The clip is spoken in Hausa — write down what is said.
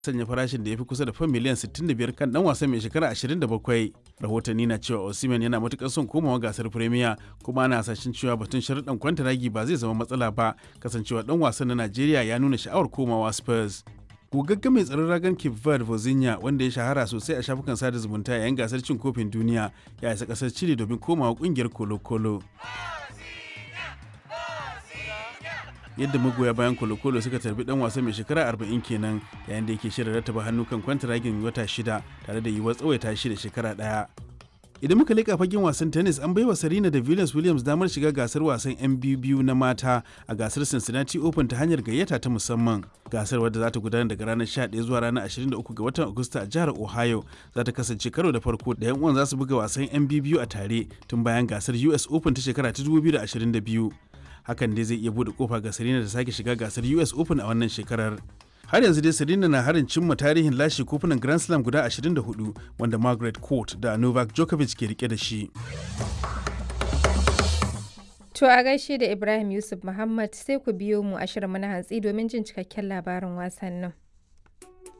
sanya farashin da ya fi kusa da fan miliyan 65 kan dan wasan mai shekara 27 rahotanni na cewa osimhen yana matukar son komawa gasar premier kuma ana hasashen cewa batun sharuɗan kwantaragi ba zai zama matsala ba kasancewa dan wasan na najeriya ya nuna sha'awar komawa spurs gogagge mai tsaron ragan cape verde vozinha wanda ya shahara sosai a shafukan sada zumunta yayin gasar cin kofin duniya ya isa kasar chile domin komawa kungiyar kolo-kolo yadda magoya bayan kolo-kolo suka tarbi dan wasa mai shekara 40 kenan yayin da yake shirin rattaba hannu kan kwantaragin wata shida tare da yiwuwar tsawaita shi da shekara daya idan muka leƙa fagen wasan tennis an baiwa Serena da Venus Williams damar shiga gasar wasan 'yan biyu na mata a gasar Cincinnati Open ta hanyar gayyata ta musamman. Gasar wadda za ta gudana daga ranar 11 zuwa ranar 23 ga watan Agusta a jihar Ohio za ta kasance karo da farko da 'yan uwan za su buga wasan 'yan biyu a tare tun bayan gasar US Open ta shekara ta 2022. Hakan dai zai iya buɗe kofa ga Serena da sake shiga gasar US Open a wannan shekarar. har yanzu dai Serena na harin cimma tarihin lashe kofunan Grand Slam guda 24 wanda Margaret Court da Novak Djokovic ke rike da shi. To a gaishe da Ibrahim Yusuf Muhammad sai ku biyo mu a shirin na hantsi domin jin cikakken labarin wasannin.